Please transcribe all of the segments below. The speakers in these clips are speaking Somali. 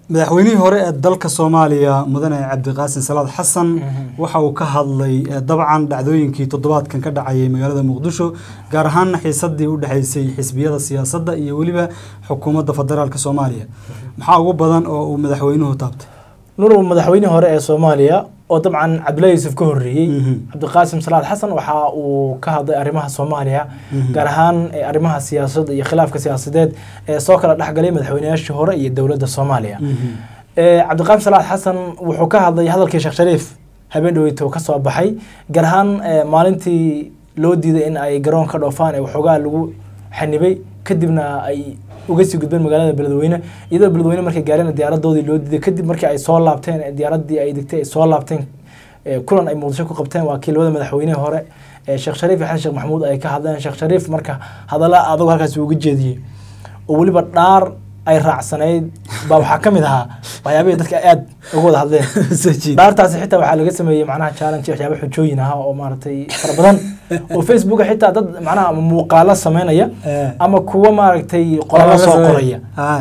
madaxweynihii hore ee dalka soomaaliya mudane cabdiqaasin salaad xasan waxa uu ka hadlay dabcan dhacdooyinkii toddobaadkan ka dhacayay magaalada muqdisho gaar ahaan xiisadii u dhexaysay xisbiyada siyaasadda iyo weliba xukuumadda federaalk soomaaliya maxaa ugu badan oo uu madaxweynuhu taabtay nurul madaxweynihii hore ee soomaaliya oo dabcan cabdullahi yuusuf ka horreeyey cabdiqaasim salaad xasan waxa uu ka hadlay arrimaha soomaaliya gaar ahaan arrimaha siyaasadda iyo khilaafka siyaasadeed ee soo kala dhexgalay madaxweynayaashii hore iyo dowladda soomaaliya cabdiqaasim salaad xasan wuxuu ka hadlay hadalkii sheekh shariif habeen dhaweyto ka soo baxay gaar ahaan maalintii loo diiday in ay garoon ka dhoofaan ee waxoogaa lagu xanibay kadibna ay uga sii gudbeen magaalada beledweyne iyadoo beledweyne markay gaareen diyaaradoodii loo diiday kadib markii ay soo laabteen diyaaradii ay degtay ay soo laabteen kulan ay muqdisho ku qabteen waa kii labada madaxweynihii hore sheekh shariif iyo xasan sheekh maxamuud ay ka hadleen sheekh shariif marka hadalla adag halkaas uga jeediyey oo weliba dhaar ay raacsanayd baa waxaa ka mid ahaa waxyaabihii dadka aad uga wada hadleen dhaartaasi xitaa waxaa laga sameeyey macnaha challenge waxyaaba xujooyin ah oo maaragtay fara badan oo facebooka xitaa dad macnaha muuqaalo sameynaya ama kuwa maaragtay qoraallo soo qoraya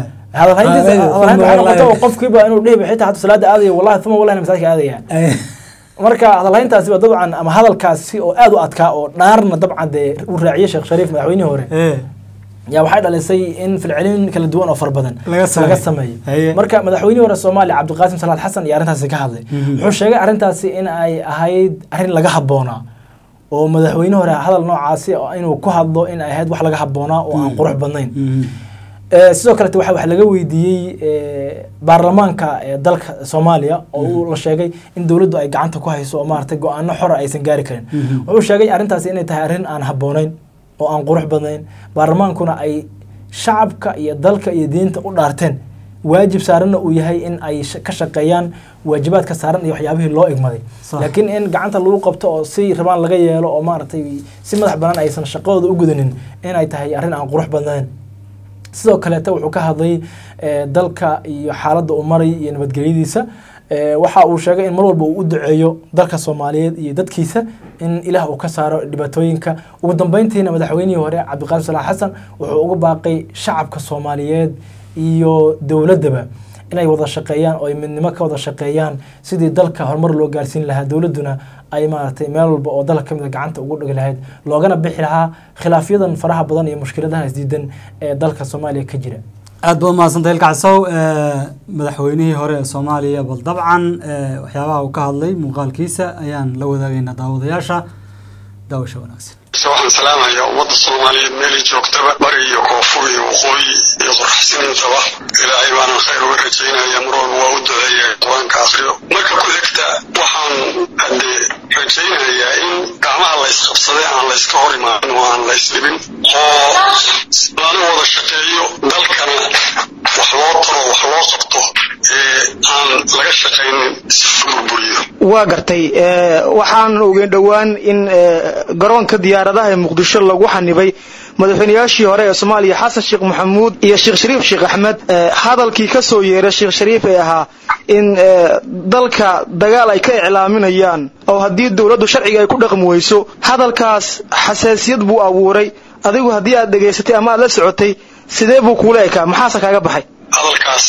hadalhayntiisa oo qofkiiba inuu dhihiba xitaa hata salaada aadaya wallahi uma wallahi masaajka aadaya marka hadalhayntaasi waa dabcan ama hadalkaasi oo aad u adkaa oo dhaarna dabcan dee uu raaciyey sheekh shariif madaxweynihii hore yaa waxay dhalisay in filcelin kala duwan oo fara badan laga sameeyo marka madaxweynihii hore soomaaliya cabdiqaasim salaad xasan iyo arrintaasi ka hadlay wuxuu sheegay arrintaasi in ay ahayd arrin laga habboonaa oo madaxweyne hore hadal noocaasi inuu ku hadlo in ay ahayd wax laga habboonaa oo aan qurux badnayn sidoo kalete waxa wax laga weydiiyey baarlamaanka dalka soomaaliya oo uu la sheegay in dowladdu ay gacanta ku hayso oo maaragtay go-aano xora aysan gaari karin wuxuu sheegay arrintaasi inay tahay arrin aan habboonayn oo aan qurux badnayn baarlamaankuna ay shacabka iyo dalka iyo diinta u dhaarteen waajib saaranna uu yahay in ay ka shaqeeyaan waajibaadka saaran iyo waxyaabihii loo igmaday laakiin in gacanta lagu qabto oo si rabaan laga yeelo oo maaragtay si madax banaan aysan shaqadooda u gudanin in ay tahay arrin aan qurux badnayn sidoo kaleete wuxuu ka hadlay dalka iyo xaaladda uu maray iyo nabadgelyadiisa waxa uu sheegay in mar walba uu u duceeyo dalka soomaaliyeed iyo dadkiisa in ilaah uu ka saaro dhibaatooyinka ugu dambeyntiina madaxweynihii hore cabdiqaasim salax xasan wuxuu uga baaqay shacabka soomaaliyeed iyo dowladdaba inay wada shaqeeyaan oo ay midnimo ka wada shaqeeyaan sidii dalka horumar loo gaarsiin lahaa dowladduna ay maaragtay meel walba oo dalka kamid a gacanta ugu dhigi lahayd loogana bixi lahaa khilaafyadan faraha badan iyo mushkiladaha isdiidan ee dalka soomaaliya ka jira aad baad umahadsantay ilkacsow madaxweynihii hore ee soomaaliya bal dabcan waxyaabaha uu ka hadlay muuqaalkiisa ayaan la wadaagaynaa daawadayaasha daawasha wanaagsan waxaan salaamayaa ummadda soomaaliyeed meelay joogtaba bari iyo koonfur iyo waqooyi iyo qorxsinintaba ilaahay baanan khayr uga rajaynaya mar walba waa u duceeya qur-aanka akriyo marka ku xigta waxaan haddee rajaynayaa in gacmaha laysqabsaday aan layska hor imaanin oo aan laysdhibin oo lana wada shaqeeyo dalkana wax loo taro wax loo qabto ee aan laga shaqaynin si burburiyo waa gartay waxaan ogeyn dhowaan in garoonka diyaaradaha ee muqdisho lagu xanibay madaxweynayaashii hore ee soomaaliya xasan sheekh maxamuud iyo sheekh shariif sheekh axmed hadalkii ka soo yeeray sheekh shariif ee ahaa in dalka dagaal ay ka iclaaminayaan oo haddii dowladdu sharciga ay ku dhaqmi weyso hadalkaas xasaasiyad buu abuuray adigu haddii aad dhegaysatay ama aad la socotay sidee buu kuula ekaa maxaase kaaga baxay hadalkaas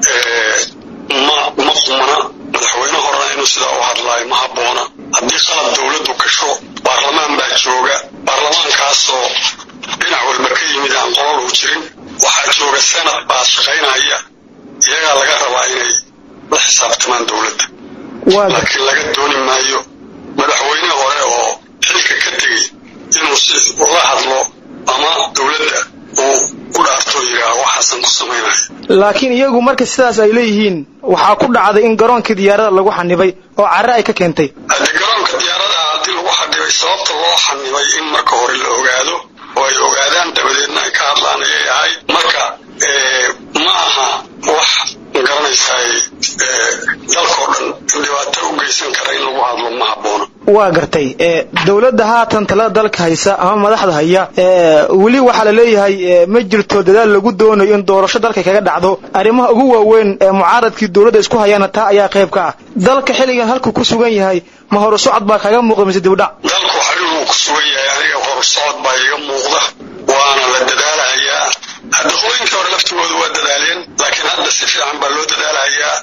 ma ma qumana madaxweyne horena inuu sidaa u hadlaayo ma habboona haddii qalab dowladdu gasho baarlamaan baa jooga baarlamaankaasoo dhinac walba ka yimid aan qololhu jirin waxaa jooga senad baa shaqaynaya iyagaa laga rabaa inay la xisaabtamaan dowladda laakiin laga dooni maayo madaxweyne hore oo xilka ka tegey inuu si ula hadlo ama dowladda uu ku dhaarto yidhaah waxaasan ku samaynaya laakiin iyagu marka sidaas ay leeyihiin waxaa ku dhacday in garoonkii diyaarada lagu xanibay oo carre ay ka keentay haddii garoonka diyaaradaha haddii lagu xanibay sababta loo xanibay in marka hore la ogaado oo ay ogaadaan dabadeedna ay ka hadlaan ayay ahayd marka ma aha wax garanaysaay dalkoo dhan dhibaato u geysan kara in lagu hadlo ma habboona waa gartay dowladda haatan talada dalka haysa ama madaxda haya weli waxaa la leeyahay ma jirto dadaal lagu doonayo in doorasho dalka kaga dhacdo arrimaha ugu waaweyn ee mucaaradkii dowladda isku hayaana taa ayaa qayb ka ah dalka xilligan halkuu ku sugan yahay ma horu socod baa kaga muuqda mise dibdhac dalku xariguu ku sugan yahay aniga horu socod baa iga muuqda waana la dadaalahayaa hadda qolooyinkii hore laftigooda waa dadaaleen laakiin hadda si fiican baa loo dadaalayaa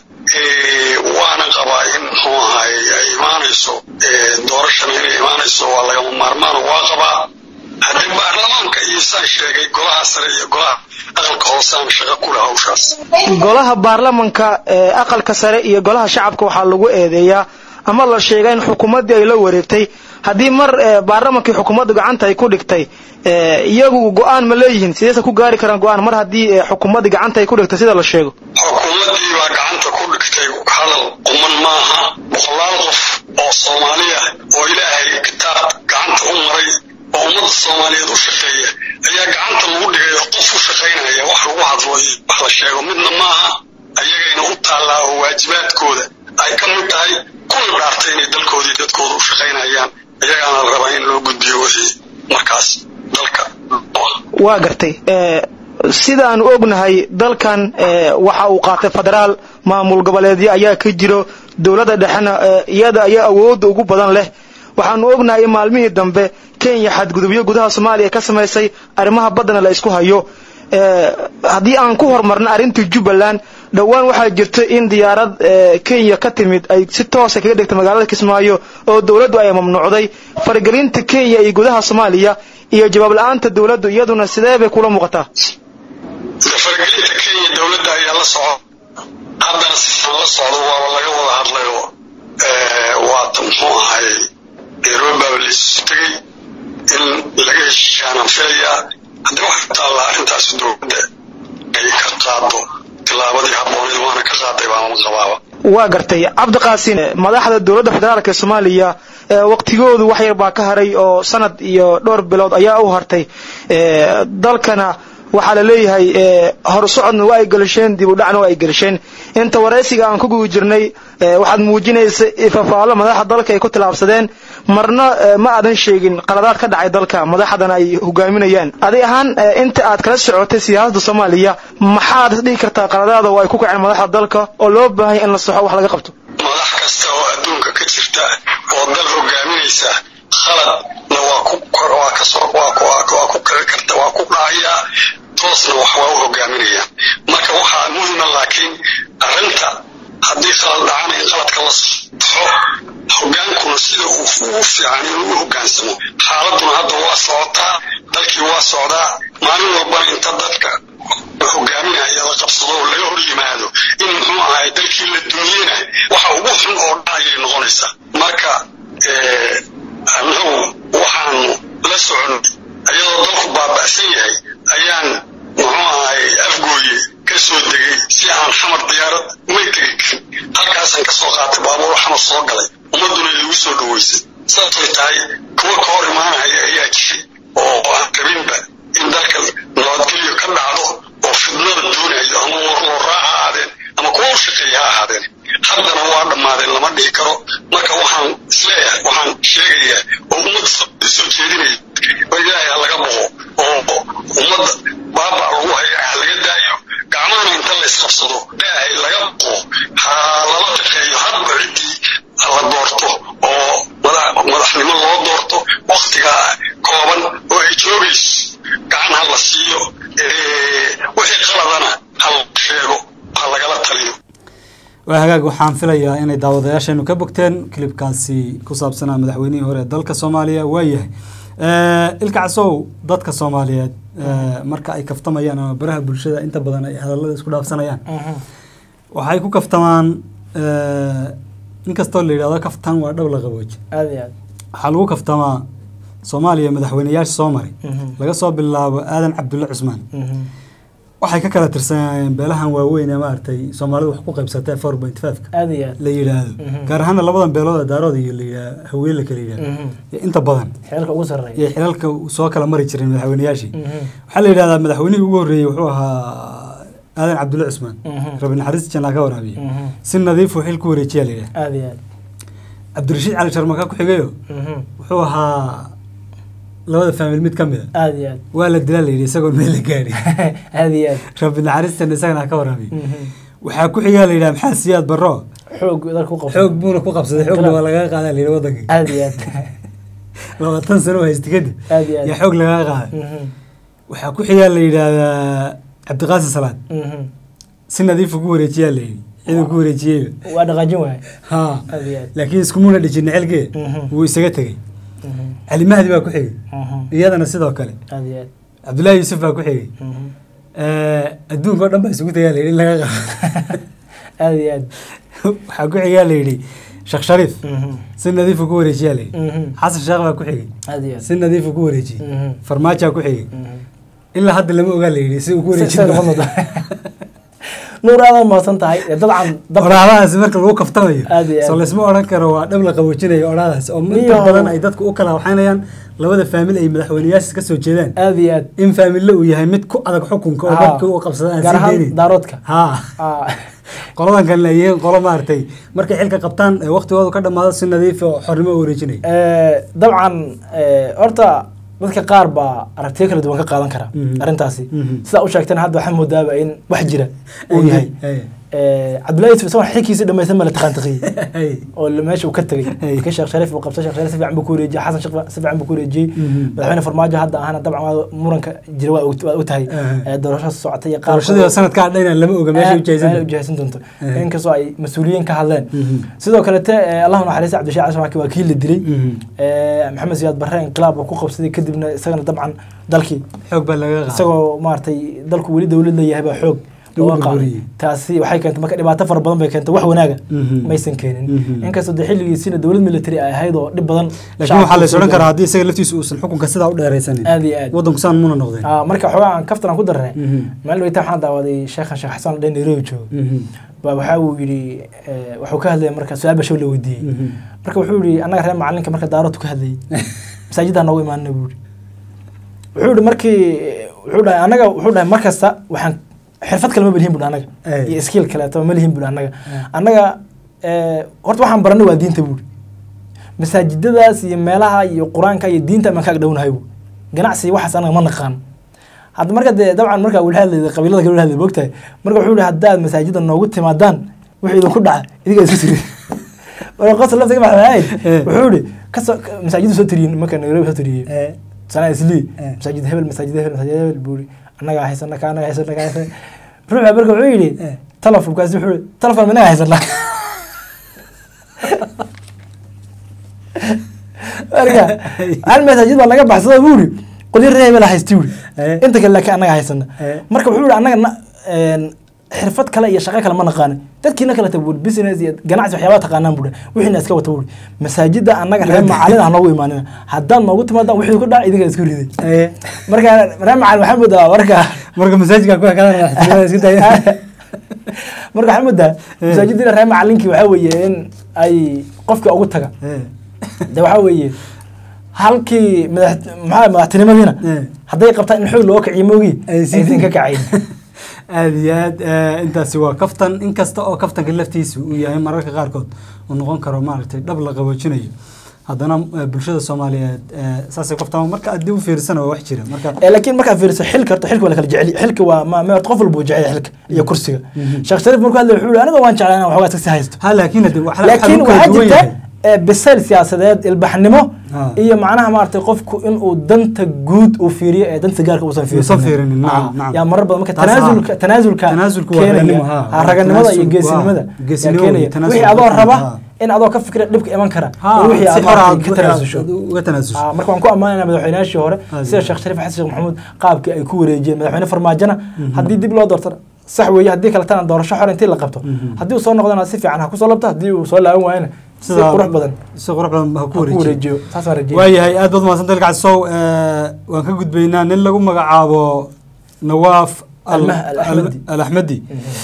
waana qabaa in muxuu ahay ay imaanayso doorashana inay imaanayso waa lagama maarmaan waa qabaa haddii baarlamaanka iyo saan sheegay golaha sare iyo golaha aqalka hoosaan shaqo ku leh hawshaas golaha baarlamanka ee aqalka sare iyo golaha shacabka waxaa lagu eedeeyaa ama la sheegaa in xukuumaddii ay la wareegtay haddii mar baarlamankii xukuumadda gacanta ay ku dhigtay iyagu go-aan ma leeyihiin sideese ku gaari karaan go-aan mar haddii xukuumaddii gacanta ay ku dhigtay sida la sheego xukuumaddii baa gacanta ku dhigtay hadal quman maaha boqolaal qof oo soomaaliya oo ilaahay kitaab gacanta u maray oo ummadda soomaaliyeed u shaqeeya ayaa gacanta lagu dhigay oo qof u shaqaynaya wax lagu hadlo iyo wax la sheego midna maaha ayagayna u taallaa oo waajibaadkooda ay ka mid tahay kuna dhaartay inay dalkoodii dadkooda u shaqaynayaan iyagaana la rabaa in loo gudbiyo wixii markaas dalka waa gartay sidaanu ognahay dalkan waxa uu qaatay federaal maamul goboleedyo ayaa ka jiro dowladda dhexena iyada ayaa awoodda ugu badan leh waxaanu ognahay in maalmihii dambe kenya xadgudubyo gudaha soomaaliya ka samaysay arrimaha baddana la isku hayo haddii aan ku horumarna arrintii jubbaland dhowaan waxaa jirta in diyaarad kenya ka timid ay si toosa kaga dhigtay magaalada kismaayo oo dowladdu ay mamnuucday faragelinta kenya iyo gudaha soomaaliya iyo jawaab la-aanta dowladdu iyaduna sidee bay kula muuqataa faragelinta kenya dowladda ayaa la soco haddana siaan la socdo waaba laga wada hadlayoo waata muxuu ahay nairobi baaba laisu tegey in laga heshiishaanaan filayaa haddii waxa ku taallaa arrintaasi dowladda ay ka qaado tilaabadii habbooneed waana ka qaaday baama qabaaba waa gartay cabdiqaasin madaxda dowladda federaalk ee soomaaliya waqtigoodu wax yar baa ka haray oo sanad iyo dhowr bilood ayaa u hartay dalkana waxaa la leeyahay horsocodna waa ay gelisheen dib u dhacna waa ay gelisheen inta waraysiga aan ku gugi jirnay waxaad muujinaysa ifafaalo madaxda dalka ay ku tilaabsadeen marna ma aadan sheegin qaladaad ka dhacay dalka madaxdana ay hogaaminayaan adi ahaan inta aad kala socotay siyaasadda soomaaliya maxaad isdhigi kartaa qaladaada oo ay ku kaceen madaxda dalka oo loo baahanya in la saxo wax laga qabto madax kasta oo adduunka ka jirta oo dal hogaaminaysa khaladna waa ku waa kasoo waa ku waa ku kici karta waa ku dhacayaa toosna wax waa u hogaaminayaan marka waxaa muhima laakiin arrinta haddii khalad dhacana in qaladka la saxo hogaankuna sida uu ugu fiican inuu u hogaansamo xaaladuna hadda waa socotaa dalkii waa socdaa maalin walbana inta dadka hogaaminaya la qabsado oo laga hor yimaado in muxuu ahay dalkii la dumiyena waxa ugu xun oo dhacayay noqonaysaa marka annagu waxaanu la socon iyadoo dalku baaba'san yahay ayaan muxuu ahay afgooye ka soo degay si aan xamar diyaarad umay tegi karin halkaasaan kasoo qaatay baabuur xamar soo galay ummadduna igu soo dhaweysay saasay tahay kuwa ka hor imaanaya ayaa jiray oo aan rabinba in dalka nabadgelyo ka dhacdo oo fidnada doonayo ama warlooraa ha ahaadeen ama kuwa u shaqeeya ha ahaadeen haddana waa dhammaadeen lama dhihi karo marka waxaan isleeyahay waxaan sheegayaa oo ummadda soo jeedinaya oo ilaahay ha laga boqo oo ummadda baaba lagu haya ha laga daayo gacmahana inta la isqabsado ilaahay laga boqo ha lala shaqeeyo hadba ciddii la doorto oo madaxnimo loo doorto waktigaa kooban oo ay joogayso gacan ha la siiyo wixii qaladana ha la sheego ha lagala taliyo waa hagaag waxaan filayaa inay daawadayaasheenu ka bogteen kilibkaasi ku saabsanaa madaxweynihii hore ee dalka soomaaliya waa yahay ilka casow dadka soomaaliyeed marka ay kaftamayaan ama baraha bulshada inta badan ay hadallada isku dhaafsanayaan waxay ku kaftamaan inkastoo la yidhahdo kaftan waa dhow la qabooji aad iyo aad waxaa lagu kaftamaa soomaaliya madaxweyneyaasha soo maray laga soo bilaabo aadan cabdulle cusmaan waxay ka kala tirsanayeen beelahan waaweyn ee maaragtay soomaalidu wax ku qaybsatay four point five-ka aad iyo aad la yidhaahdo gaar ahaana labadan beelood ee daarooda iyo la yidhaah haween la kala yidhahdo iyo inta badan xeelka ugu sarreeya iyo xilalka soo kala mari jireen madaxweyneyaashii waxaa la yidhahdaa madaxweynihii ugu horreeyey wuxuu ahaa aadan cabdulle cusmaan rabi naxariis janaa ka waraabiye si nadiif uu xil ku wareejiyaa la yidhaha aad iyo aad cabdirashiid cali sharmaka ku xigayo wuxuu ahaa labada faamil mid ka mid a aad iyo aad waa la dilaa la yidhi isagoon meel la gaari aad iyo aad rabbi naxariistan isagana ha ka waraabiy waxaa ku xigaa la yidhaha maxaa siyaad barro xoog dalka ku qabsan xoog buuna ku qabsaday xoogna waa lagaga qaadaa la yidhi waddanka aad iyo aad labaatan sano oo haysta kadib aad iyo aad yaa xoog lagaga qaaday waxaa ku xigaa la yidhaahdaa cabdiqaasin salaad Mhm. si nadiif ugu wareejiyaa la yidhi ciduu ku wareejiyeyba waa dhaqaajin waay ha aad iyo aad laakiin iskumuna dhijin xilkee Mhm. wuu isaga tegey Mhm. cali mahdi baa ku xigay Mhm. iyadana sidoo kale aad iyo aad cabdullaahi yuusuf baa ku xigay Mhm. adduunka oo dhan baa isugu tagaa la yidhi in laga qabo aad iyo aad waxaa ku xigaa la yidhi sheekh shariif Mhm. si nadiifu ku wareejiyaa la yidhi Mhm. xasan sheekh baa ku xigay aad iyo aad si nadiifu ku wareejiyey Mhm. farmaajaa ku xigay Mhm. ilaa hadda lama ogaa la yidhi si uu ku wareejin Sida noqon doonta. nuur aad mahadsan tahay ee dabcan dab oraadahaasi marka lagu kaftamayo Aad iyo aad. soo laysma odhan karo waa dhab la qaboojinayo oraadahaas oo inta Iyo- badan ay dadku u kala waxaynayaan labada faamil ay madaxweyneyaasha ka soo jeedaan aad iyo aad in faamille uu yahay mid ku adag xukunka oo Ah. dadka u qabsada aan gaar sii ahaan deynin daaroodka ha Ah. qoladan kalena ay yihiin qolo maaragtay markay xilka qabtaan ee waqtigoodu ka dhammaado si nadiif oo xornimo u wareejinaya Eh, dabcan eh, horta dadka qaar baa aragtiyo kala duwan ka qaadan kara Mhm. arrintaasi Mhm. sidaa u sheegtana hadda waxaa moodaaba in wax jira uu yahay Ay, Eh, cabdullahi yusuf isagoo xilkiisii dhamaysan ma la taqaantaqiye ay, oo la- meesha uu ka tegey Hey. markii sheekh shariif uu qabtay sheekh shariif si fiican buu ku wareejiyey xasan sheekh si fiican buu ku wareejiyey Mhm. madaxweyne farmaajo hadda ahana dabcan waa muranka jira waa og- waa u tahay Aha. Eh, doorashada socotay iyo qaar doorashadii sanadka adhayna lama oga meesha meel ujahaysan ujahaysan doonto Eh. inkastoo ay mas-uuliyiin ka hadleen Mhm. sidoo kalete eh, allahu naxariista cabdishaac cashamaki waa kii la dilay Mhm. Eh, maxamed siyaad barre inqilaab uu ku qabsaday kadibna isagana dabcan dalkii xoog baa laga qaaday isagoo maaragtay dalku weli dowlad leeyahay baa xoog Lagu looga qaaday burburiyey. taasi waxay keentay marka dhibaato fara badan bay keentay wax wanaaga Mhm. maysan keenin Mhm. inkastoo de xilligiisina dowlad military ay ahayd oo dhib badan laakiin waxaa la is odhan karaa haddii isaga laftiisu uusan xukunka sidaa u dheeraysanin aad iyo aad waddanku saan muna noqdeen Ah, marka xoogaa aan kaftan aan ku darnay Mhm. maalin weyta waxaan daawaday sheekhan sheekh xasan dhan nairobi joogo Mhm. baa waxa uu yidhi eh, wuxuu ka hadlaya marka su-aal bashow la weydiiyey Mhm. marka wuxuu yidhi annaga reer macalinka marka daaroodtu ka hadlayay masaajiddaa noogu imaanina buu yidhi wuxuu yidhi markii wuxuu dhahay annaga wuxuu dhahay mar kasta waxaan xirfad kale ma belihin buhi annaga Ay. iyo skill kaleeto ma lihin buhi annaga annaga eh, horta waxaan baranay waa diinta buuri masaajidadaas iyo meelaha iyo qur-aanka iyo diinta amaan kaag dhownahay bu ganacsi waxaas anaga ma naqaan hadda marka dee dabcan marka wala hadlayda qabiilada kale wala hadlay moogtahay marka wuxuu yihi haddaad masaajida noogu timaadaan wixii idinku dhaca idiga isku tiri marka qosol laftiga maxamed wuxuu yihi kasoo masaajidu soo tiriyin marka nairobi soo tiriyey Eh, sanaa islii Eh. masaajid hebel masaajid hebel masaajid hebel buu yihi annagaa haysana ka annaga haysana ka haysana ruuxa marka wuxuu yidhi Eh. telefonkaasi wuxuu yihi telefon minaga haysana marka hal masaajid baa naga baxsada buu yihi qolyo reer hebel haysti yuri Eh. inta kale laakiin annaga haysana Eh. marka wuxuu yihi annaga na- een, xirfad kale iyo shaqo kale ma naqaanin dadkiina kaleta buuri business iyo ganacsi waxyaabaa taqaanaan buuri wixiina iska wata buuri masaajida annaga reer macalin ah noogu imaanina haddaad noogu timaadaan wixii ku dhaca idinka isku riday eh, marka reer macalin waxaa moodaa marka marka masaajidka ku ekaadan madaxtinimada iska daya marka waxaa moodaa masaajidina reer macalinkii waxaa weeye in ay qofka ugu taga Eh, de waxaa weeye halkii madax maxaa madaxtinimadiina Eh. hadday qabtaan in xoog loo kiciyo moogi Ay sii aysan ka kacayn aad iyo aad eh, intaasi waa kaftan inkasta oo kaftanka laftiisa uu yahay mararka qaarkood uu noqon karo maaragtay dhab la qaboojinayo haddana eh, bulshada soomaaliyeed eh, saasay kaftaan marka haddii u fiirsana waa wax jira marka Eh, laakiin markaad fiiriso xilka horta xilka waa la kala jecel xilka waa ma ma- qof walba uu jecel yahay xilka iyo kursiga sheekh shariif markuu hadlay wuxuu yihi aniga waan jeclaa inaan waxoogaa iska sii haysto ha laakiin hadde waxa- waxa laakiin lagu kala waxaa duwan jirta yahay. eh, bisayl siyaasadeed ilbaxnimo Ah. iyo macnaha maaragtay qofku inuu danta guud uu fiiriyo ee danta gaarka uusan Uusan fiirsanin. fiirinin, nacam, Ah, nacam. yaa marar badan marka Taas, tanaasulka ah. tanaasulka Tanaasulku waa keenaya. raganimo, ha. Ah, raganimada iyo Tanaasul, geesinimada waa. yaa Geesinimo keenaya iyo tanaasul wixii adoo waa raba ah. in adoo ka fikira dhibka iman kara Ha, iyo wixii si aad xor ah maaragtay ka aad- tanaasusho aad uga tanaasusho Ah, marka waan ku ammaanayna madaxweynayaashii hore Ah, sida sheekh shariif xasan sheekh maxamuud qaabkii ay ku wareejiyeen madaxweyne farmaajona haddii dib loo doortana sax weeye haddii kaletana doorasho xor intii la qabto haddii uu soo noqdana si fiican ha kusoo labto haddii uu soo laaban waayana si Sidaa- qurux badan si qurux badan ha ku ha ku wareejiyo wareejiyo saas waan rajeynaya waayahay aad baad mahadsan dalka casow waan ka gudbaynaa nin lagu magacaabo nawaaf al- Almah- Al-Axmadi. al axmedi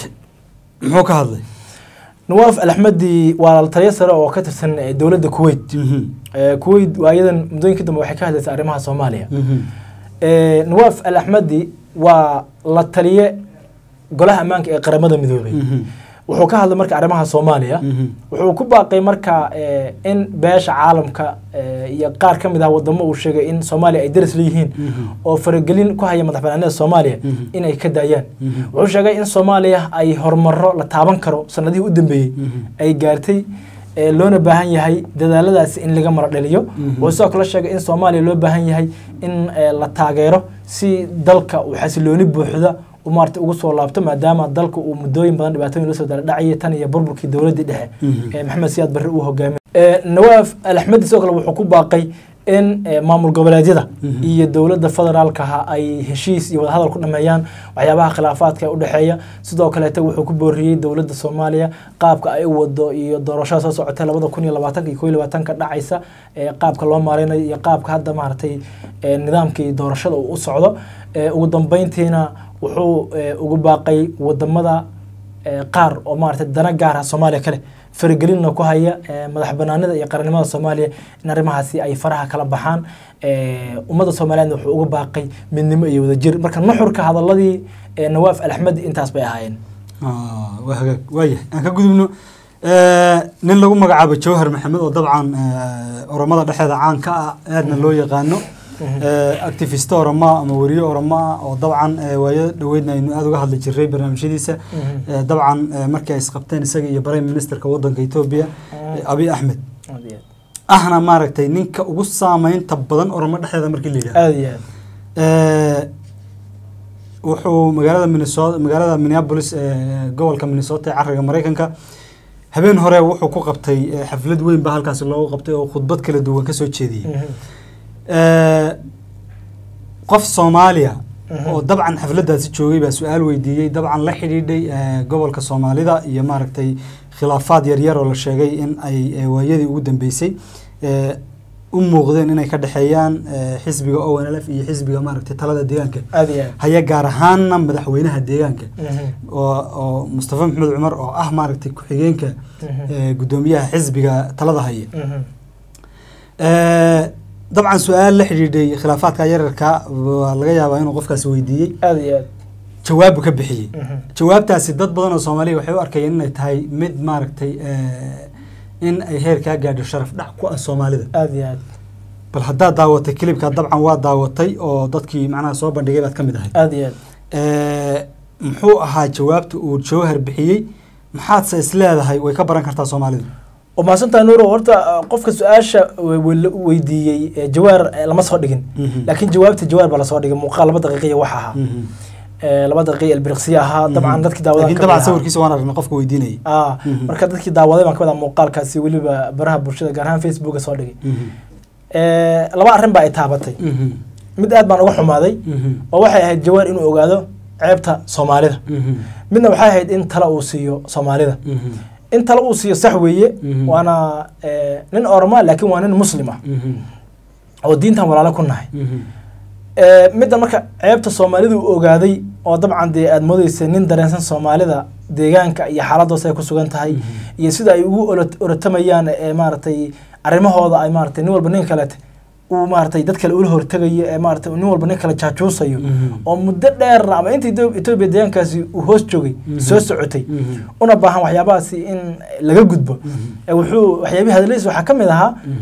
muxuu ka hadlay nawaaf alaxmadi waa la taliyo sare oo ka tirsan eh, dowladda kuwait Mhm. Eh, kuwait waayadan muddooyinka dambe waxay ka hadlaysaa arrimaha soomaaliya Mhm. Eh, nawaaf alaxmadi waa la taliye golaha ammaanka ee qaramada midoobay Mhm. wuxuu ka hadlay marka arrimaha soomaaliya Mhm. wuxuu ku baaqay marka eh, in beesha caalamka eh, iyo qaar ka mid ah wadamo uu sheegay in soomaaliya ay daris leeyihiin Mhm. oo faragelin ku haya madax banaanida soomaaliya Mhm. in ay ka daayaan Mhm. wuxuu sheegay in soomaaliya ay horumaro la taaban karo sanadihii u dambeeyey Mhm. ay gaartay ee loona baahan yahay dadaaladaasi in laga maro dhaliyo Mhm. wuxuu sidoo kale sheegay in soomaaliya loo baahan yahay in eh, la taageero si dalka uu xasilooni buuxda uu maarata ugu soo laabto maadaama dalka uu muddooyin badan dhibaatooyin la soo dhacayay tan iyo burburkii dowladdii dhexe Mhm. ee maxamed siyaad barre uu hogaamiyay Ee, nawaaf alaxmedi sidoo kale wuxuu ku baaqay in eh, maamul goboleedyada Mhm. iyo dowladda federaalkaha ay heshiis iyo wadahadal ku dhameeyaan waxyaabaha khilaafaadka ee u dhexeeya sidoo kaleete wuxuu ku booriyey dowladda soomaaliya qaabka ay u wado iyo doorashada soo socotay labada kun iyo labaatanka iyo koo iyo labaatanka dhacaysa ee qaabka loo maareynayo iyo qaabka hadda maaragtay ee, nidaamkii doorashada uu u socdo Ee, ugu dambeyntiina wuxuu ee, ugu baaqay wadamada ee, qaar oo maaragtay dana gaar ah soomaaliya kale faragelinna ku haya ee, madax banaanida iyo qarannimada soomaaliya in arrimahaasi ay faraha kala baxaan Ee, ummadda soomaaliyeedna wuxuu uga baaqay midnimo iyo wadajir marka nuxurka hadaladii ee, nawaaf alaxmedi intaas bay ahaayeen Ah, waa hagaag waayahay aan ka gudubno Eh, nin lagu magacaabo jawhar maxamed oo dabcan eh, oromada dhexeeda caan ka ah aadna loo yaqaano Eh, activist oroma ama weriye oroma ah oo dabcan eh, waayo dhoweydna aynu aada uga hadli jiray barnaamijyadiisa Eh, dabcan eh, markii ay isqabteen isaga iyo prime ministerka wadanka etoobiya eh, abiy axmed ahna maaragtay ninka ugu saameynta badan oromo dhexdeeda markii la yidhahdo aada iyo aad Eh, wuxuu magaalada minnesota magaalada minneapolis ee gobolka minnesota ee cariga mareykanka habeen hore wuxuu ku qabtay eh, xaflad weyn baa halkaasi loogu qabtay oo khudbad kala duwan kasoo jeediyey Mhm. Eh, qof soomaaliya Mhm. oo dabcan xafladaasi joogay baa su-aal weydiiyey dabcan la xidhiidhay eh, gobolka soomaalida iyo maaragtay khilaafaad yaryar oo la sheegay in ay eh, waayadii ugu dambeysay eh, u muuqdeen inay ka dhexeeyaan eh, xisbiga o n l f iyo xisbiga maaragtay talada deegaanka aada iyo aad haya gaar ahaanna madaxweynaha deegaanka Mhm. oo oo mustafa maxamed cumar oo ah maaragtay ku-xigeenka Mhm. eh, guddoomiyaha xisbiga talada haya Mhm. Eh, dabcan su-aal la xidhiidhay khilaafaadka yararka waa laga yaabaa inuu qofkaasi weydiiyey aada iyo aad jawaabu ka bixiyey Mhm. jawaabtaasi dad badan oo soomaaliya waxay u arkayeen inay tahay mid maaragtay eh, in ay heer kaa gaadho sharaf dhac ku ah soomaalida aada iyo aad bal haddaad daawatay kilibka dabcan waa daawatay oo dadkii macnaha soo bandhigay baad ka mid ahay aada iyo aad Eh, muxuu ahaa jawaabta uu jawhar bixiyey maxaadse isleedahay way ka baran kartaa soomaalida oo mahadsantahay nuuro horta uh, qofka su-aasha we- we- la weydiiyey eh, jawaar eh, lama soo dhigin Mhm. laakiin jawaabta jawaar baa lasoo dhigay muuqaal laba daqiiqiya wax ahaa Mhm. Eh, laba daqiiqa ilbiriqsiya ahaa dabcan dadkii daawadan laakiin dabcan sawirkiisa waan aragnay qofka weydiinayay ah Mhm. marka dadkii daawaday baan ka wadaa muuqaalkaasi weliba baraha bulshada gaar ahaan facebooka soo dhigay Mhm. Eh, laba arrin baa ay taabatay Mhm. mid aad baan uga xumaaday Mhm. oo waxay ahayd jawaar inuu ogaado ceebta soomaalida Mhm. midna waxay ahayd in tala uu siiyo soomaalida Mhm. in tala uu siiyo sax weeye Mhm. waana eh, nin oroma laakiin waa nin muslim ah Mhm. oo diintan walaalo ku nahay Mhm. Eh, midda marka ceebta soomaalida uu ogaaday oo dabcan dee aad moodeysa nin dareensan soomaalida deegaanka iyo xaaladoosa ay ku sugan tahay Mhm. iyo sida ay ugu olo- orotamayaan ee maaragtay arrimahooda ay maaragtay nin walba nin kalete uu maaragtay dad kale ula hortegayo ee maaragtay nin walba nin kale jaajuusayo Mhm. oo muddo dheerna ama inta Etho- etoobiya deegaankaasi uu hoos joogay Mhm. soo socotay Mhm. una baahan waxyaabahaasi in laga gudbo Mhm. ee wuxuu waxyaabihii hadaladiisa waxaa ka mid ahaa Mhm.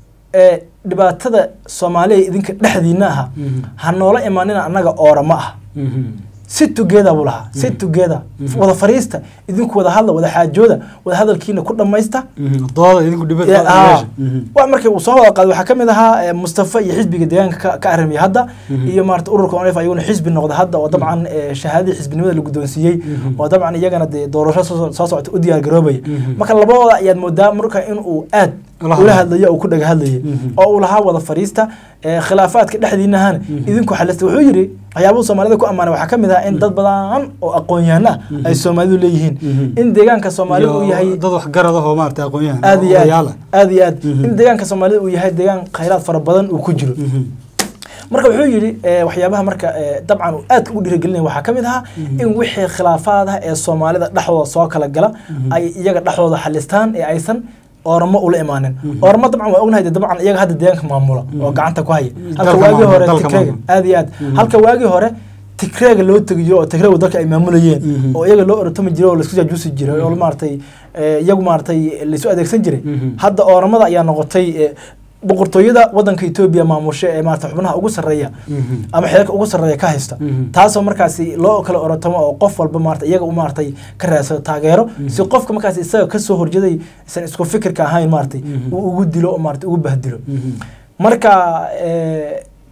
ee dhibaatada soomaaliya idinka dhexdiina aha Mhm. ha noola imaanina annaga oorama ah Mhm. si together buu lahaa si together Mhm. wada fariista idinku wada hadla wada xaajooda wada hadalkiina ku dhammaysta Mhm. dooda idinku dhibad Ya, qaada ah. meesha. Mhm. wax markii uu soo wada qaaday waxaa ka mid ahaa eh, mustafa iyo xisbiga deegaanka ka- ka arrimiyay hadda Mhm. iyo maarata ururka onf ayaguna xisbi noqda hadda oo dabcan eh, shahaadadii xisbinimada la guddoonsiiyey Mhm. oo dabcan iyagana dee doorasho soo soo socota u diyaar garoobaya Mhm. marka labadooda ayaad moodaa marka in uu aad Ula ula hadlayo. hadlayo uu ku dhaga hadlayay Mhm. oo uu lahaa wada fariista eh, khilaafaadka dhexdiinahana Mhm. idinku xalista wuxuu yidhi waxyaabuhu soomaalida ku ammaanay waxaa ka mid ah in dad badan oo aqoon-yahano ah Mhm. ay soomaalidu leeyihiin Mhm. in deegaanka soomaalida uu Iyo yahay dad waxgarad ah oo maaragtay aqoon-yahan aad iyo odayaal aad ah. aad iyo aad Mhm. in deegaanka soomaalida uu yahay deegaan khayraad fara badan uu ku jiro Mhm. marka wuxuu yidhi eh, waxyaabaha marka eh, dabcan uu aad ugu dhiirigelinaya waxaa ka mid ahaa Mhm. in wixii khilaafaad ah ee soomaalida dhexdooda soo kala gala Mhm. ay iyaga dhexdooda xalistaan ee aysan ooramo ula imaanin Mhm. ooramo dabcan waa ognahay dee dabcan iyaga hadda deegaanka maamula oo Mhm. gacanta ku haya Dalka halka waagii maamula, hore dalka tigreega maamula. aad iyo aad Mhm. halka waagii hore tigreega loo tegiyo oo tigreegu dalka ay maamulayeen Mhm. oo iyaga loo orotami jiray oo laisku jaajuusi jiray oo maaragtay eh, iyagu maaragtay laisu adeegsan jiray Mhm. hadda ooramada ayaa noqotay eh, boqortooyada wadanka etoobiya maamusha ee maarata xubnaha ugu sarreeya Mhm. ama xeerka ugu sarreeya ka haysta Mhm. taasoo markaasi loo kala orotamo oo qof walba maarata iyaga u maaratay ka raadsado taageero si qofka markaasi isaga kasoo horjeeday isan isku fikirka ahayn maaratay Mhm. uu ugu dilo oo maarata ugu bahdilo Mhm. marka eh,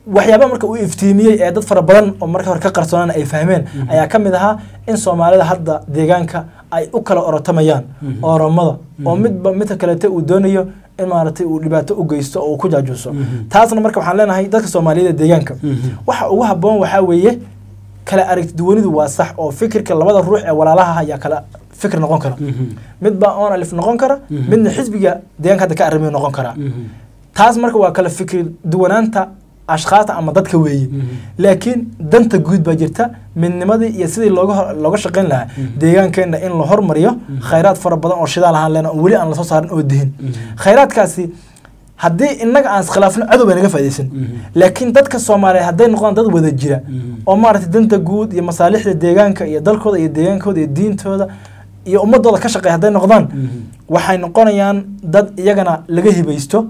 waxyaaba marka uu iftiimiyey ee dad fara badan oo marka hore ka qarsoonaan ay fahmeen ayaa ka mid ahaa in soomaalida hadda deegaanka ay u kala orotamayaan oromada oo midba midka kalete uu doonayo in maaragtay uu dhibaato u geysto oo uu ku jaajuuso taasna marka waxaan leenahay dadka soomaaliyeed ee deegaanka waxa ugu habboon waxaa weeye kala aragti duwanidu waa sax oo fikirka labada ruux ee walaalaha ayaa kala fikir noqon kara midbaa on alif noqon kara midna xisbiga deegaanka hadda ka arrimiyo noqon kara taas marka waa kala fikir duwanaanta ashkhaasta ama dadka weeye laakiin danta guud baa jirta midnimadii iyo sidii looga looga shaqayn lahaa deegaankeenna in la hormariyo khayraad fara badan oo shidaal ahaan leena oo weli aan lasoo saarin oo dihin khayraadkaasi haddii innaga aan iskhilaafno cadow bay naga faaidaysan laakiin dadka soomaaliyeed hadday noqdaan dad wada jira oo maaragtay danta guud iyo masaalixda deegaanka iyo dalkooda iyo deegaankooda iyo diintooda iyo ummadooda ka shaqeeya hadday noqdaan waxay noqonayaan dad iyagana laga hibaysto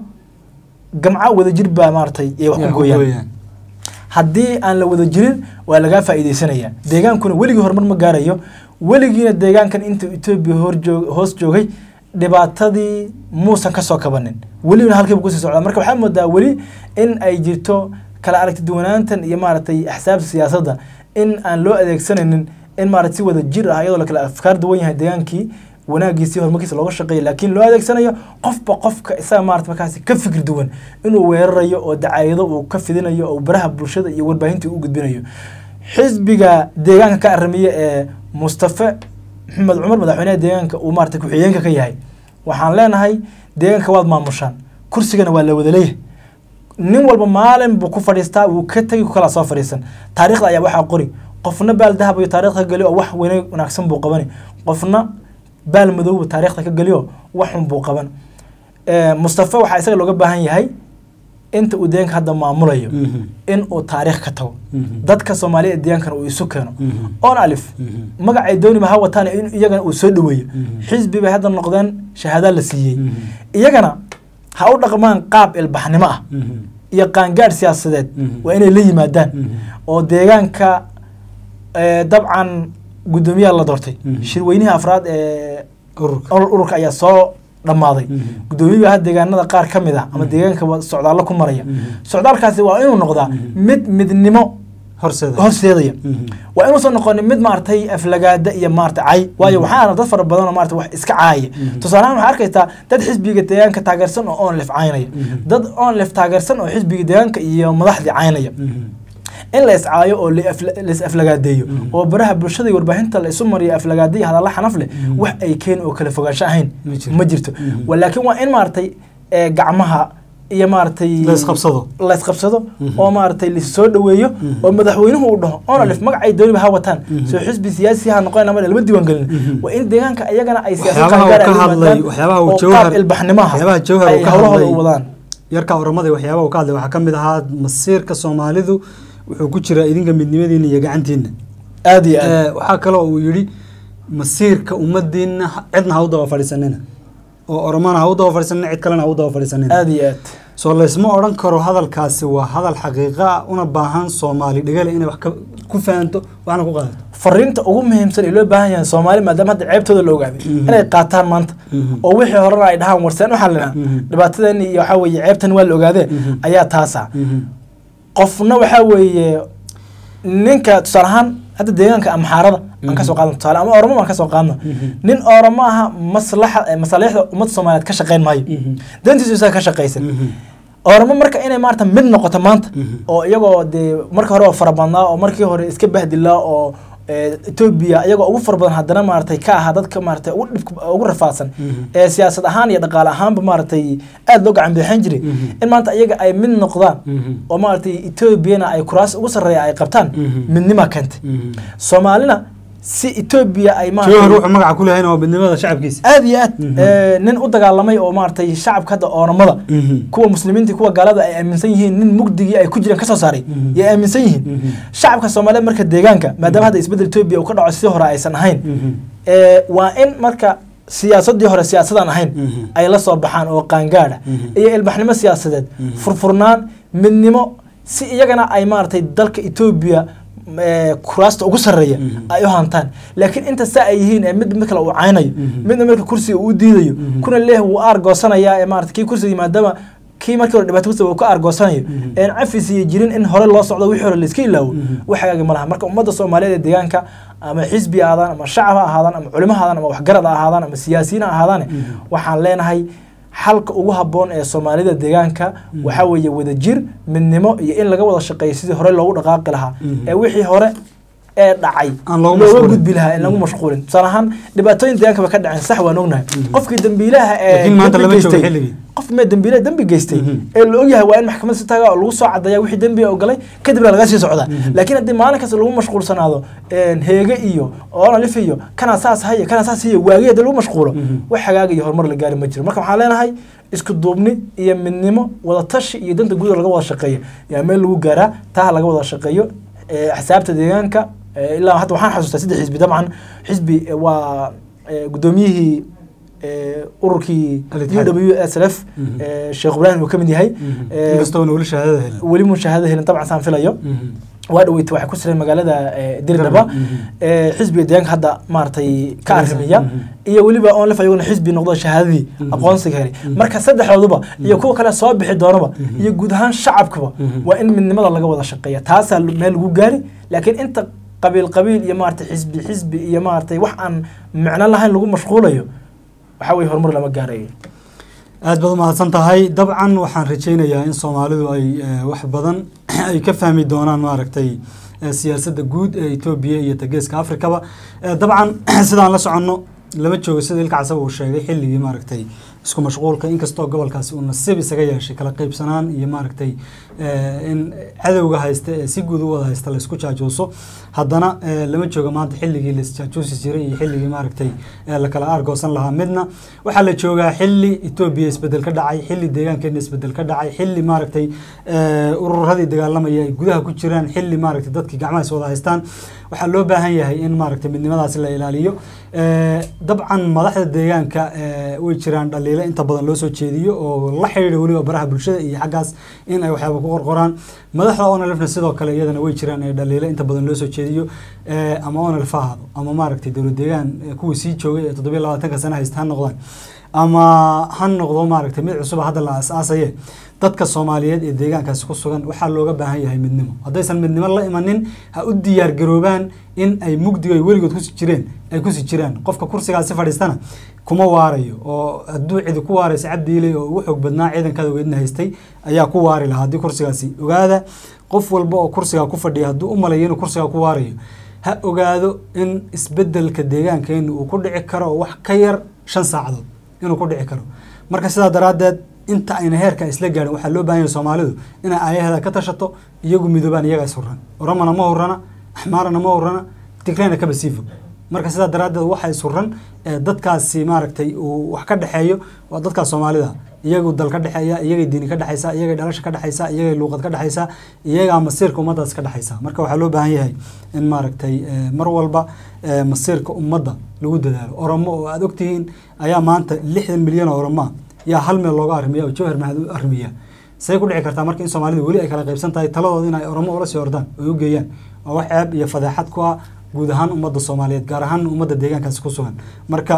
gamca wadajir baa maaratay ay wax ku gooyaan haddii aan la wada jirin waa lagaa faa'iidaysanaya deegaankuna weligii horumar ma gaarayo weligiina deegaankan intuu etoobiya horjoog hoos joogay dhibaatadii muusan kasoo kabanin welibana halkiiba kusii socdaa marka waxaa moodaa weli in ay jirto kala aragti duwanaantan iyo maaragtay axsaabta siyaasadda in aan loo adeegsanaynin in maarata si wada jir ah iyadoo la kala afkaar duwan yahay deegaankii wanaagiisi horumarkiisa looga shaqeeya laakiin loo adeegsanayo qofba qofka isaga maarata markaasi ka fikir duwan inuu weerarayo oo dacaayado uu ka fidinayo oo baraha bulshada iyo warbaahintii u gudbinayo xisbiga deegaanka ka aramiye ee mustafe maxamed cumar madaxweynaha deegaanka uu maarata ku-xigeenka ka yahay waxaan leenahay deegaanka waad maamushaan kursigana waa la wada leeyahay nin walba maalin buu ku fadhiistaa wuu ka tegi ku kala soo fadhiisan taariikhda ayaa waxaa qori qofna baal dahab iyo taariikhda ka geliyo oo wax weyne wanaagsan buu qabani qofna baal madowba taariikhda ka geliyo waxun buu qaban mustafa waxaa isaga looga baahan yahay inta uu deegaanka hadda maamulayo in uu taariikh ka tago dadka soomaaliya ee deegaankana uu isu keeno on alif magacay dooniba ha wataan in iyagana uu soo dhaweeyo xisbi bay hadda noqdeen shahaada la siiyey iyagana ha u dhaqmaan qaab ilbaxnimo ah iyo qaangaadh siyaasadeed waa inay la yimaadaan oo deegaanka dabcan guddoomiyaha la doortay shirweynihii afraad ee ururka ayaa soo dhammaaday guddoomiyaha had deegaanada qaar ka mid ah ama deegaanka socdaallo ku maraya socdaalkaasi waa inuu noqdaa mid midnimo horseedaya waa inuusan noqonin mid maaragtay aflagaada iyo maarata cay waayo waxaa arna dad fara badan oo maarata wax iska caaya tusaalahaan waxaa arkaysaa dad xisbiga deegaanka taageersan oo onlef caynaya dad onlef taageersan oo xisbiga deegaanka iyo madaxdii caynaya in la iscaayo oo lais aflagaadeeyo oo baraha bulshada iyo warbaahinta la isu mariyo aflagaadaiyo hadalla xanaf leh wax ay keeni oo kala fogaansho ahayn ma jirto laakiin waa in maaragtay gacmaha iyo maaragtay laysqabsado laysqabsado oo maaragtay lasoo dhaweeyo oo madaxweynuhu uu dhaho onalif magacay dooniba ha wataan soo xisbi siyaasi ha noqon ama lama diiwaan gelin waa in deegaanka iyagana ay waxyaabaha ilbaxnimaha jawhar ay hawlahooda u wadaan yarka oramada waxyaabaha uu ka hadlay waxaa ka mid ahaa masiirka soomaalidu wuxuu ku jiraa idinka midnimadiina iyo gacantiina aad iyo aad waxaa kaloo uu yidhi masiirka ummadiina cidna ha u daba fadhiisanina oo oromana ha u daba fadhiisanina cid kalena ha u daba fadhiisanina aad iyo aad soo laysma odhan karo hadalkaasi waa hadal xaqiiqa ah una baahan soomaali dhegale inay wax ku fahanto waxna ku qaadato fariinta ugu muhiimsan ee loo baahan yahay soomaali maadaama hadda ceebtooda la ogaaday inay qaataan maanta oo wixii horena ay dhahaan warseen waxaa la dhahaa dhibaatadeeni iyo waxaa weeye ceebtan waa la ogaadee ayaa taasa qofna waxaa weeye ninka tusaale ahaan hadda deegaanka amxaarada aan kasoo qaadno tusaale ama oromo aan kasoo qaadno nin oromo aha maslaxa masaalixda ummadda soomaaliyeed ka shaqeyn maayo dantiisu isaga ka shaqaysan oromo marka inay maarata mid noqoto maanta oo iyagoo dee marka hore oo farabadnaa oo markii hore iska bahdilaa oo etoobiya iyagoo ugu fara badan haddana maaratay ka ahaa dadka maaratay ugu dhib ugu rafaadsan ee siyaasad ahaan iyo dhaqaale ahaanba maaratay aada loo gacan bixin jiray in maanta iyaga ay mid noqdaan oo maaratay etoobiyana ay kuraas ugu sarreeya ay qabtaan midnima keentay soomaalina si etoobiya ay jawhar wuxuu magaca ku leeyahay waa midnimada shacabkiisa aad iyo aad nin u dagaalamay oo maaratay shacabka hadda oonamada kuwa muslimiinta kuwa gaalada ay aaminsan yihiin nin mugdigii ay ku jireen kasoo saaray yay aaminsan yihiin shacabka soomaaliyeed marka deegaanka maadaama hadda isbedel etoobiya uu ka dhaco sidii hore aysan ahayn waa in marka siyaasadii hore siyaasadaan ahayn ay la soo baxaan oo qaangaadha iyo ilbaxnimo siyaasadeed furfurnaan midnimo si iyagana ay maaratay dalka etoobiya kuraasta ugu sarreeya ay u hantaan laakiin inta saa ay yihiin ee mid mid kale uu caynayo midna marka kursiga uu diidayo kuna leeh wuu aar goosanayaa ee maarata kii kursiga maadaama kii markii hore dhibaato kusoo ka argoosanayo een cafis iyo jirin in hore loo socdo wixii hore la iska ilaawo wax hagaagi ma laha marka ummadda soomaaliyeed ee deegaanka ama xisbi ha ahaadaan ama shacab ha ahaadaan ama culimo ha ahaadaan ama waxgarad ha ahaadaan ama siyaasiyiin ha ahaadaan waxaan leenahay xalka ugu habboon ee soomaalida deegaanka waxaa weeye wadajir midnimo iyo in laga wada shaqeeyo sidii hore loogu dhaqaaqi lahaa ee wixii hore ee dhacay Aan loogu looga mashquulin. gudbi lahaa in lagu mashquulin tusaale ahaan dhibaatooyin deegaanka ba ka dhaceen sax waan ognahay qofkii dambiilaha ee Laakiin maanta dembi lama joogo geystay- xilligii. qof mee dambiile dembi geystay Mhm. ee la ogyahay waa in maxkamad si taga oo lagu soo cadaya wixii dembiga oo galay kadibna laga sii socdaa laakiin haddii maalin kasta lagu mashquulsanaado een, heege iyo oonalif iyo kana saas haya kana saas iyo waagi haddii lagu mashquulo wax hagaaga iyo horumar la gaari ma jiro marka waxaan leenahay isku duubni iyo midnimo wadatashi iyo danta guud oo laga wada shaqeeyo yaa meel lagu gaaraa taa ha laga wada shaqeeyo ee, axsaabta deegaanka ee, ilaa hadda waxaan xasuustaa saddex xisbi dabcan xisbi ee, waa ee, gudoomiyihii ee, ururkii Al-Ittixaad. u w s l f Mhm. ee, sheekh ibraahim uu ka mid yahay ee, inkastoona weli shahaadada helin weli mushaahada helin dabcan saan filayo Mhm. waa dhaweyta waxay ku sireen magaalada ee, dirdhaba Mhm. ee, xisbiga deegaanka hadda maaragtay ka Kaasa. arrimiya Mhm. iyo weliba onlif ayaguna xisbi noqdo shahaadadii Mhm. aqoonsiga helay Mhm. marka saddexdooduba iyo kuwa kale soo bixi doonaba Mhm. iyo guud ahaan shacabkaba Mhm. waa in midnimada laga wada shaqeeya taasaa lu- meel lagu gaari laakiin inta qabiil qabiil iyo maaragtay xisbi xisbi iyo maaragtay wax aan micno lahayn lagu mashquulayo waxaa weye horumar lama gaarayo aad baad umahadsan tahay dabcan waxaan rajaynayaa in soomaalidu ay eh, wax badan ay ka fahmi doonaan maaragtay eh, siyaasadda guud ee etoobiya iyo tageeska afrikaba Eh, dabcan sidaan la soconno lama joogo sida ilka casaba uu sheegay xilligii maaragtay isku mashquulka inkastoo gobolkaasi uu nasiib isaga yeeshay kala qaybsanaan iyo maaragtay eh, in cadowga haysta ee si guud u wada haysta la isku jaajuuso haddana eh, lama joogo maanta xilligii la isjaajuusi jiray iyo xilligii maaragtay eh, la kala aargoosan lahaa midna waxaa la joogaa xilli etoobiya isbedel ka dhacay xilli deegaankeena isbedel ka dhacay xilli maaragtay eh, ururadii dagaalamaya ay gudaha ku jiraan xilli maaragtay dadkii gacmaha is wada haystaan waxaa loo baahan yahay in maaragtay midnimadaasi la ilaaliyo Eh, dabcan madaxda deegaanka eh, way jiraan dhaliilo inta badan loo soo jeediyo oo la xidhiidha weliba baraha bulshada iyo xaggaas in ay waxyaaba ku qorqoraan madaxda onalifna sidoo kale iyadana way jiraan ee dhaliilo inta badan loo soo jeediyo eh, ama onalif ha ahaado ama maaragtay dowlad deegaan eh, kuwii sii joogay ee toddobiyo labaatanka sana haysta ha noqdaan ama ha noqdo maaragtay mid cusub hadda la aasaasaye dadka soomaaliyeed ee deegaankaasi ku sugan waxaa looga baahan yahay midnimo haddaysan midnimo la imanin ha u diyaar garoobaan in ay mugdiga ay weligood kusi jireen ay kusi jiraan qofka kursigaasi fadhiistana kuma waarayo oo hadduu cidi ku waaraysa cabdiiley oo ugu xoog badnaa ciidankaada weydna haystay ayaa ku waari lahaa haddii kursigaasi ogaada qof walba oo kursigaa ku fadhiya hadduu u malayo inuu kursigaa ku waarayo ha ogaado in isbedelka deegaankeenu uu ku dhici karo wax ka yar shan saacadood inuu ku dhici karo marka sidaa daraaddeed inta ayna heerka isla gaarin waxaa loo baahan yahay soomaalidu inay aayaheeda ka tashato iyagu midoobaan iyaga is hurran oromana ma hurrana axmaarana ma hurrana tigrayna kaba sii fog marka sidaa daraaddeed waxa is hurran ee dadkaasi maaragtay uu wax ka dhexeeyo waa dadkaas soomaalida iyagu dal ka dhexeeya iyagay diini ka dhexaysa iyagay dhalasha ka dhexaysa iyagay luuqad ka dhexaysa iyagaa masiirka ummaddaas ka dhexaysa marka waxaa loo baahan yahay in maaragtay eh, mar walba eh, masiirka ummadda lagu dadaalo oromo oo aada ogtihiin ayaa maanta lixdan milyan oo oromo ah yaa hal meel looga arrimiya oo jawhar mahad u arrimiya say ku dhici kartaa marka in soomaalida weli ay kala qaybsan tahay taladooda in ay oromo ula sii ordaan oo u geeyaan waa wax ceeb iyo fadeexad ku ah guud ahaan ummadda soomaaliyeed gaar ahaan ummadda deegaankaasi ku sugan marka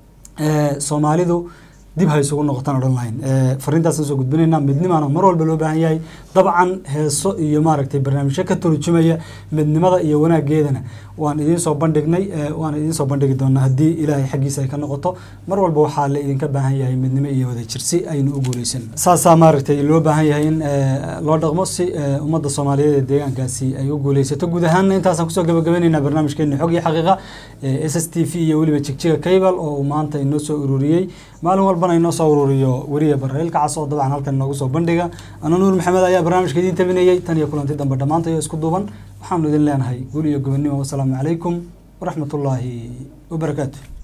eh, soomaalidu dib ha isugu noqotaan odhan lahayn Eh, fariintaasaan soo gudbinaynaa midnimaana mar walba loo baahan yahay dabcan heeso iyo maaragtay barnaamijyo ka turjumaya midnimada iyo wanaageedana waan idiin soo bandhignay eh, waan idiin soo bandhigi doonaa haddii ilaahay xaggiisa ay ka noqoto mar walba waxaa la idinka baahan yahay midnimo iyo wadajir si aynu u guuleysan saasaa maaragtay loo baahan yahay in eh, loo dhaqmo si eh, ummadda soomaaliyeed ee deegaankaasi ay u guuleysato guud ahaanna intaasaan kusoo gabagabeynaynaa barnaamijkeena xog iyo xaqiiqa ee s s t v iyo weliba jigjiga cable oo uu maanta inoo soo ururiyey maalin walbana inoo soo ururiyo weriya barrail kacas oo dabcan halkan inoogu soo bandhiga ana nuur maxamed ayaa barnaamijka idiin tabinayey tan iyo kulanti dambe dhammaantayo isku duuban waxaanu idin leenahay guul iyo gobonnimo wasalaamu calaykum waraxmatullaahi wabarakaatu